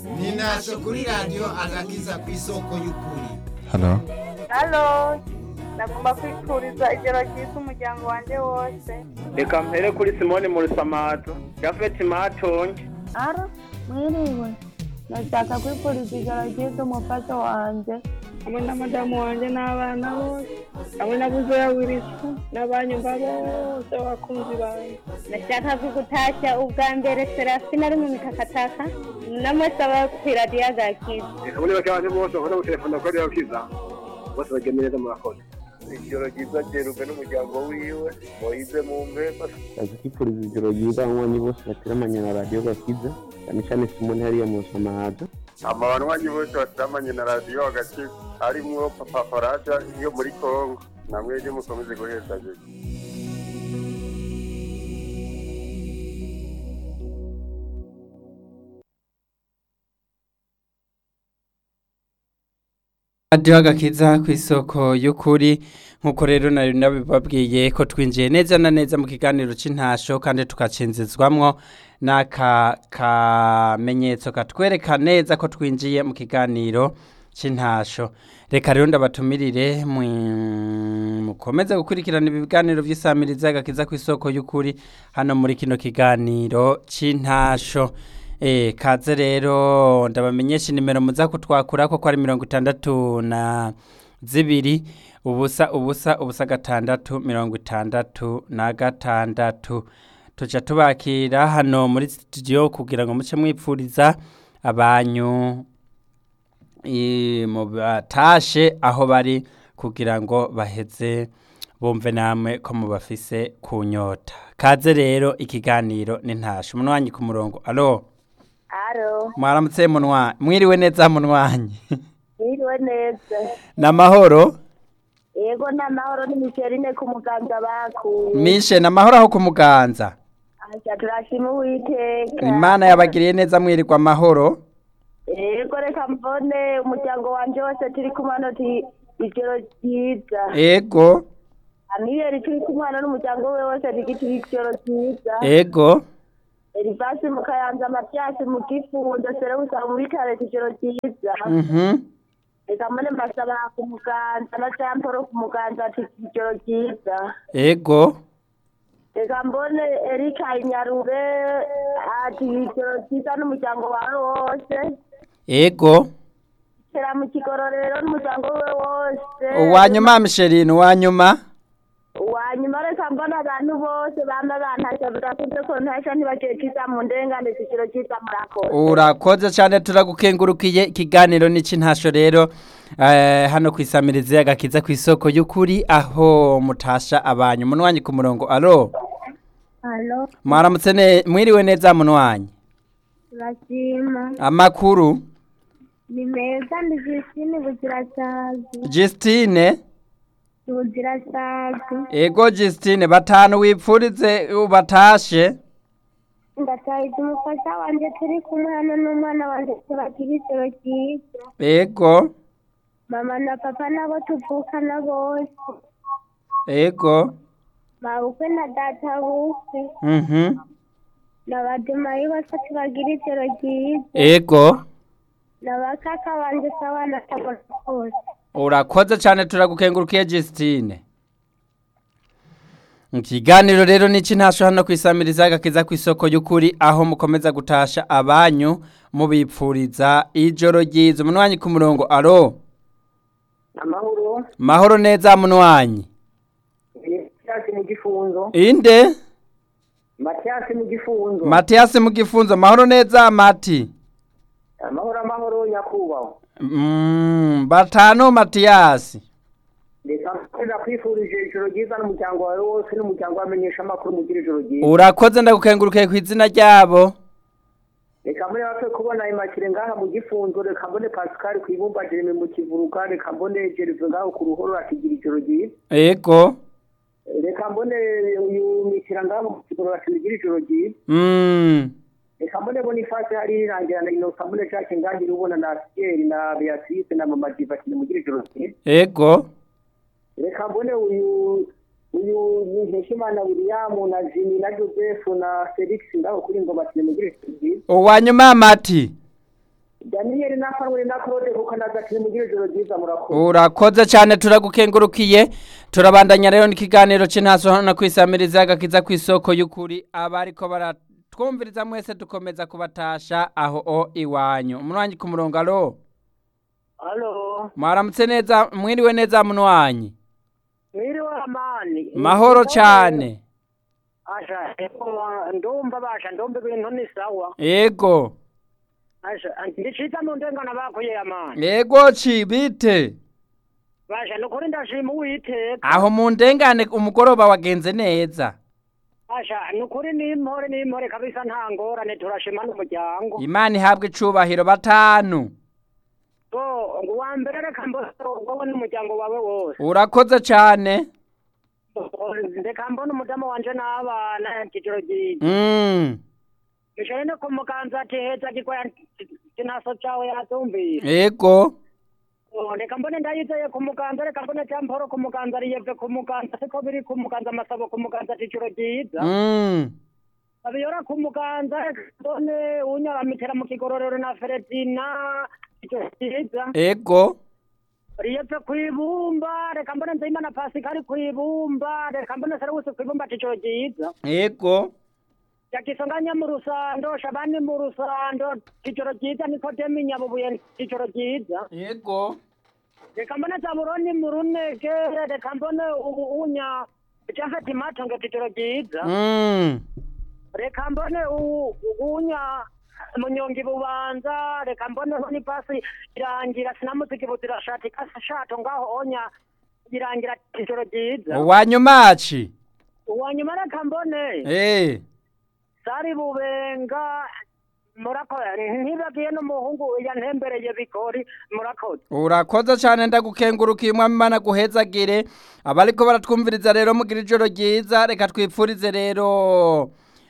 ninasho kuri radiyo agakiza ku isoko y'ukuri halo halo ndagomba kwifuriza ijoro ryiza umuryango wanjye wose reka mpere kuri simoni murisamato yafeti matonge ara mwiriwe ndashaka kwifuriza ijoro ryiza umufasha wanjye hamwe na madamu wanjye n'abana bose hamwe na buzoya wirisi n'abanyumva bose abakunzi banjye ndashaka kugutashya ubwa mbere serafina ari mu mitakataka n'amasaba ku iradiyo agakiza reka muri bake abantu bose bakunda gutelefona kuri radiyo kiza bose bagenda neza murakoze ijoro ryiza ryerujwe n'umuryango wiwe wahize mu mpemba azi kwifuriza ijoro ryiza abanywanyi bose bateramanye na radiyo gakiza cyane cyane simoni hariya mu rusamahaza ama banywanyi bose batamanye na radiyo hagati harimwo papa faraja yo muri kongo namwe ryo mukomeze guheza radiyo agakiza ku isoko y'ukuri nk'uko rero nari nabibabwiye ko twinjiye neza na neza mu kiganiro cy'intasho kandi tugacinzizwamwo n'aka kamenyetso katwereka neza ko twinjiye mu kiganiro cy'intasho reka rero ndabatumirire mukomeze gukurikirana ibiganiro by'isamiriza agakiza ku isoko y'ukuri hano muri kino kiganiro cy'intasho Eh, kaze rero ndabamenyesha nimero muza kutwakura ko ari mirongo itandatu na zibiri ubusa ubusa ubusa gatandatu mirongo itandatu na gatandatu tuca tubakira hano muri studio kugira ngo muce mwipfuriza abanyu i- mu batashe aho bari kugira ngo baheze bumve namwe ko mubafise ku nyota kaze rero ikiganiro n'intashe umunwanyi ku murongo alo aro mwaramutse munwa mwiriwe neza munwanyi mwiriwe neza namahoro yego n'amahoro n'imiserine ku muganga bakuye mishe namahoro aho kumuganza asha turashima uwiteka imana yabagiriye neza mwirirwa amahoro yego reka mbone umuryango wanje wose turi kumwe hano ti ijoro ryiza ego amiyeri turi kumwe hano n'umuryango we wose tigitiri ijoro ryiza ego erivasi mu kayanza amatyasi mu gifundo serewusa mu bitare ijoro ryiza mhm reka mbone mbasaba ku muganza na jamporo ku muganza ati ijoro ryiza ego reka mbone erika inyarube ati ijoro ryiza n'umuryango wawe wose ego tera mu kigororero n'umuryango we wose uwanyuma misherine uwanyuma wanyuma reka mbona abantu bose bama bantasha birakunze ko ntasha ntibagiye kiza mu ndengane ijoro ryiza murakoze urakoze cyane turagukengurukiye ikiganiro n'icy'intasho rero eh, hano ku isamirizi agakiza ku isoko y'ukuri aho mutasha abanyu munwanyi ku murongo alo halo mwaramutse ne mwiriwe neza munwanyi turashima amakuru ni meza ndi jisine buzirasazi Justine buzirasazi ego Justine batanu wipfurize ubatashe ndatahiza umufasha wanjye turi kumwe hano n'umwana wanjye tubagira ijoro ryiza ego mama na papa nabo tuvukana bose ego mabukwe na data bukwe mhm na bademayi bose tubagira ijoro ryiza ego na bakaka banjye sawa na tabona bose urakoze cyane turagukengurukiye Justine ikiganiro rero n'iki ntasho hano ku isamiriza agakiza ku isoko y'ukuri aho mukomeza gutasha abanyu mubipfuriza ijoro ryiza umunwanyi ku murongo alo amahoro mahoro neza munwanyi matyasi mu gifunzo inde matyasi mu gifunzo matiyasi mu gifunzo mahoro neza mati amahoro amahoro nyakubahwa Mm, batanu matiyasi reka mpeza kwifurije ijoro ryiza n'umuryango wawe wose n'umuryango wamenyesha amakuru mugira ijoro ryiza urakoze ndagukengurukiye ku izina ryabo reka mbone bapfe kubona imakire ngaha mu gifunzo reka mbone pascal ku ibumba jeremy mu kivuruka reka mbone jerive ngaho ku ruhoro atigira ijoro ryiza ego reka mbone uyu mikira ngaho mu kigoro atigira ijoro ryiza mm. reka mbone bonifasi hari irangira na inosa mbone jacques ngangira ubona na asiyeri na beatrice na mama diva kine mugira ijoro ryiza ego reka mbone uyu uyu ni Nkeshimana William na Jimmy na Joseph na Felix ngaho kuri ngoma kine mugira ijoro ryiza uwanyuma mati daniyeli nakanwe na claude kuko nagatire mugire ijoro ryiza murakoze urakoze cyane turagukengurukiye turabandanya rero n'ikiganiro cy'intaso hano kwisamiriza agakiza ku isoko y'ukuri abariko baratwumviriza mwese dukomeza kubatasha aho o iwanyu umunwanyi ku murongo alo halo mwaramutse neza mwiriwe neza munwanyi mwiriwe amani mahoro cyane asha ndumva basha ndumva ibintu ni sawa yego asha ndicita mu ndengana bakuye amani yego ci bite basha nukuri ndashima uwiteka aho mu ndengane umugoroba wagenze neza asha nukuri n'impore n'impore kabisa nta ngorane turashima n'umuryango imana ihabwa icubahiro batanu so ngo uwa mbere reka mbone wowe n'umuryango wawe wose urakoze cyane reka mbone umudamu wanje n'abana kiciro ryiza mm. Mishore no kumukanza ati heza gikoya kinaso cawe yatumvira. yego Oh, Reka mbone ndayizeye kumukanza reka mbone camporo kumukanza riyeve kumukanza siko biri kumukanza amasabo kumukanza ticiro ryiza. mm. Abiyora kumukanza reka mbone unyaramitera mu kigororero na Feredina ticiro ryiza. yego Riyeve kwibumba reka mbone nzeyimana Pasikari kwibumba reka mbone Serewusi kwibumba ticiro ryiza. yego yakisanganya mu rusando shabani mu rusando kicoro cyiza nikodemi nyabubuye kicoro cyiza yego reka mbone zaburoni mu runege reka mbone u- unya jafeti matonge kicoro cyiza mm. reka mbone u- unya munyongi bubanza reka mbone ni pasi irangira sinamuziki buzira shati kasi shato ngaho onya irangira kicoro cyiza uwanyumaci uwanyuma reka mbone eh. sari bubenga murakoze ntibagiye n'umuhungu yantembereye bikori murakoze urakoze cyane ndagukengurukiye umwami imana guhezagire abariko baratwumviriza rero mugira ijoro ryiza reka twipfurize rero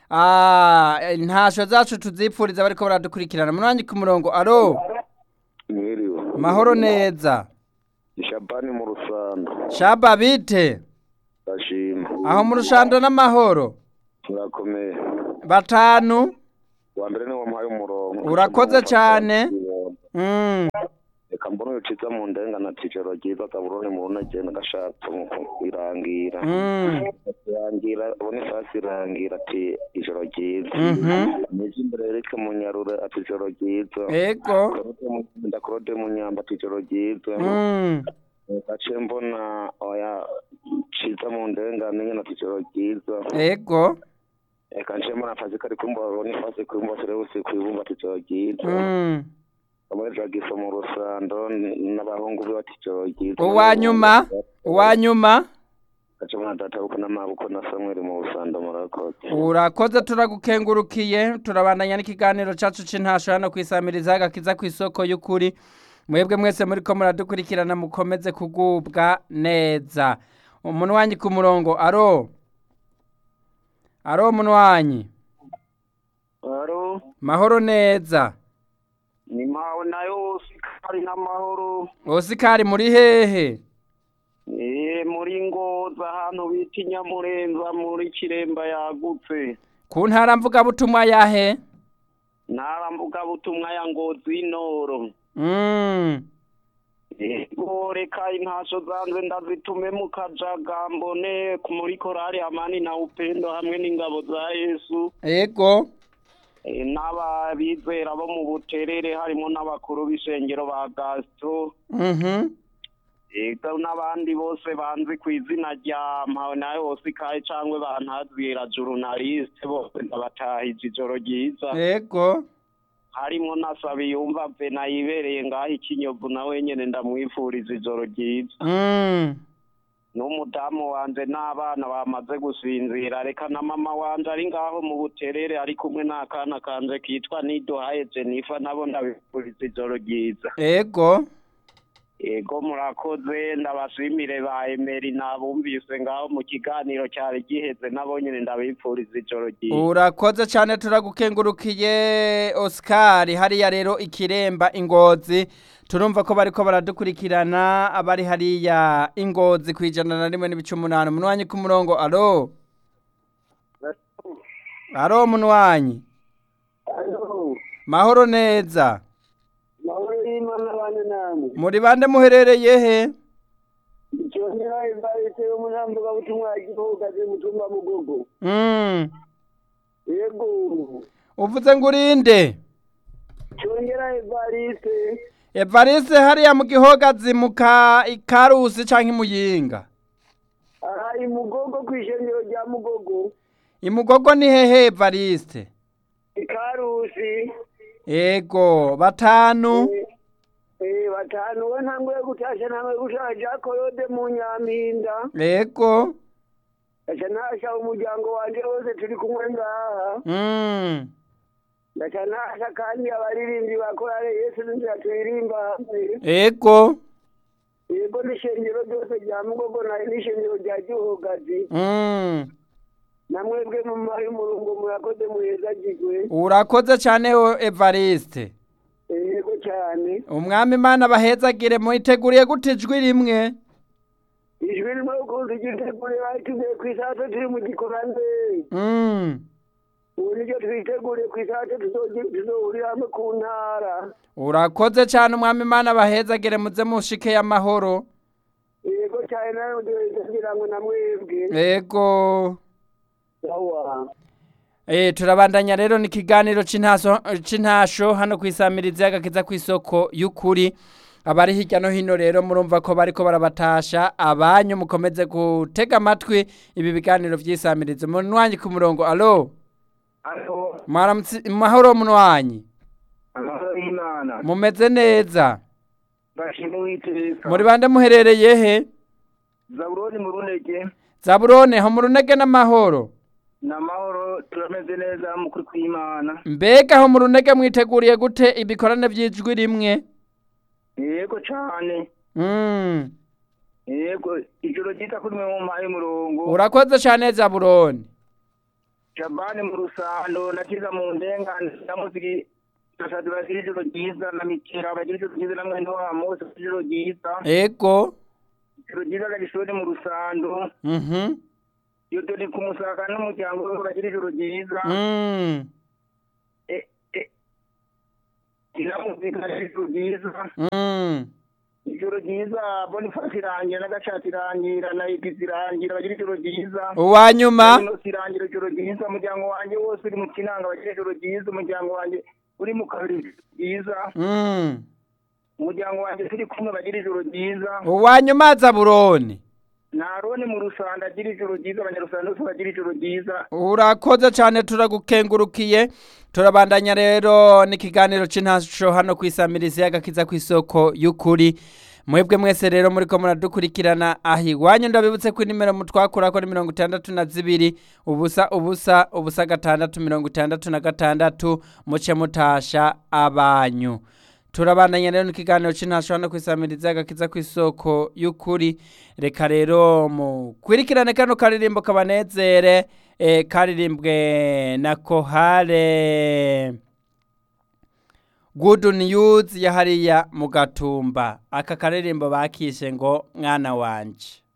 ah, intasho zacu tuzipfuriza bariko baradukurikirana munwanyi ku murongo aro mwiriwe mahoro neza shabani mu rusando shaba bite ndashima aho mu rushando n'amahoro turakomeye batanu wa mbere niwo muhaye umurongo Urakoze cyane. mm. reka mbona uciza mu ndengana ticero ryiza taburoni mu runagenda gashatse mu irangira Mm. irangira ubona ifasi irangira ati ijoro ryiza Mhm. nije imbere yereke mu nyarure ati ijoro ryiza ego ndakorode mu nyamba ati ijoro ryiza Mm. gace mbona oya ciza mu ndengane nyene ati ijoro ryiza ego reka nce mbona akazi kari kumba babona ifasi kumba serewusi kwibumba ati ijoro ryiza Mm. bamwe jagiso mu rusando n- n'abahungu be bati ijoro ryiza uwanyuma uwanyuma gace mbona databuko n'amabuko na samweli mu rusando murakoze urakoze turagukengurukiye turabandanya n'ikiganiro cacu c'intasho hano kwisamiriza agakiza ku isoko y'ukuri mwebwe mwese muriko muradukurikirana mukomeze kugubwa neza umuntu wanyu ku murongo aro aro umuntu wanyu aro mahoro neza ni mpawe nayo sikari n'amahoro osikari muri hehe eh muri ngoza ahantu bita inyamurenza muri kiremba yagutse ku ntara mvugabutumwa yahe ntaramvuga butumwa ya ngozi inoro mm. Ego reka intasho zanze ndazitume mu kajaga mbone ku- muri korari amani na upendo hamwe n'ingabo za yesu ego Eh, n'ababizera bo mu buterere harimo n'abakuru b'ishengero ba gasito mhm ego n'abandi bose banzi ku izina rya mpawe nawe hose ikaye cangwe bantazira jurunaliste bose ndabatahije ijoro ryiza ego harimo na sabiyumva vena yibereye ngaho ikinyovu nawe nyene ndamwifuriza ijoro ryiza mm. n'umudamu wanje n'abana bamaze gusinzira reka na mama wanje ari ngaho mu buterere ari kumwe n'akana kanje kitwa nidohaye jenifa nabo ndabifuriza ijoro ryiza ego ego murakoze ndabashimire ba emeri nabumvise ngaho mu kiganiro cyari giheze nabo nyene ndabifuriza ijoro ryiza urakoze cyane turagukengurukiye Oscar hariya rero ikiremba ingozi turumva ko bariko baradukurikirana abari hariya ingozi ku ijana na rimwe n'ibice umunani umunwanyi ku murongo alo alo umunwanyi mahoro neza bane namwe muri bande muherereye he cyongera imbarite yo munambuga butumwa gihugaze mutumba mugogo Mm. yego uvuze ngo urinde cyongera imbarite evariste hariya mu gihogazi mu ka ikarusi canke imuyinga aha imugogo ku ishengero rya mugogo imugogo ni hehe evariste ikarusi ego batanu eh batanu we ntanguye gutasha ntanguye gushaka jakoyode mu nyampinda ego aca nasha umuryango wanje wose turi kumwe ngaha Mm. ndaca nasha kandi abaririmbyi bakorare yesu n'inzira turirimba hamwe ego yego n'ishengero ryose rya mugogo nayo n'ishengero rya gihogazi Mm. namwebwe mu mayi umurongo murakoze muhezagirwe urakoze cyane o evariste yego cyane umwami imana bahezagire muyiteguriye gute ijwi rimwe ijwi rimwe ukuntu ryitegure batugiye ku isato turi mu gikorande Mm. ubu niryo twiteguriye ku isato tuzohurira hamwe ku ntara urakoze cyane umwami imana bahezagire muze mushike y'amahoro yego cyane nawe kugira ngo namwebwe ego sawa Eh, turabandanya rero ni ikiganiro c'intaso c'intasho hano kwisamiriza y'agakiza kw'isoko y'ukuri abari hirya no hino rero murumva ko bariko barabatasha abanyu mukomeze gutega amatwi ibi biganiro vy'isamiriza munwanyi ku murongo alo alo mwaramutse mahoro munwanyi amahoro y'imana mumeze neza bashima uwiteka muri bande muherereye he zaburoni mu runege zaburone ho mu runege n'amahoro ni amahoro turameze neza mu kuri kw'imana mbega ho mu runege mwiteguriye gute ibikorane vy'ijwi rimwe yego cyane mm. yego ijoro ryita kuri mwe mu mpaye umurongo urakoze cyane zaburone jabani mu rusando na kiza mu ndengane na muziki turashaka bagira ijoro ryiza na mikera bagira ijoro ryiza na mwene wa mose bagira ijoro ryiza ego ijoro ryiza na gisore mu rusando mhm iyo dore ku musaka n'umuryango we bagira ijoro ryiza mm. Eh, eh. na muzika bagira ijoro ryiza mm. ijoro ryiza bonifasi irangira n'agashati irangira na igizi irangira bagira ijoro ryiza uwa nyuma ino sirangira ijoro ryiza umuryango wanjye wose uri mu kinanga bagira ijoro ryiza umuryango wanjye uri mu kabiri ryiza mm. umuryango wanjye turi kumwe bagira ijoro ryiza uwa nyuma zaburone narone mu rusanda agira ijoro ryiza abanyarusanda bose bagira ijoro ryiza urakoze cyane turagukengurukiye turabandanya rero n'ikiganiro c'intasho hano kwisamiriza y'agakiza kw'isoko y'ukuri mwebwe mwese rero muriko muradukurikirana aho iwanyu ndabibutse ko inimero mutwakurako ni mirongo itandatu na zibiri ubusa ubusa ubusa gatandatu mirongo itandatu na gatandatu muce mutasha abanyu turabandanya rero n'ikiganiro c'intasho hano kwisamiriza agakiza kw'isoko y'ukuri reka rero mukwirikirane kano karirimbo kabanezere eh, karirimbwe na kohare good news ya hariya mu gatumba aka karirimbo bakishe ngo mwana wanje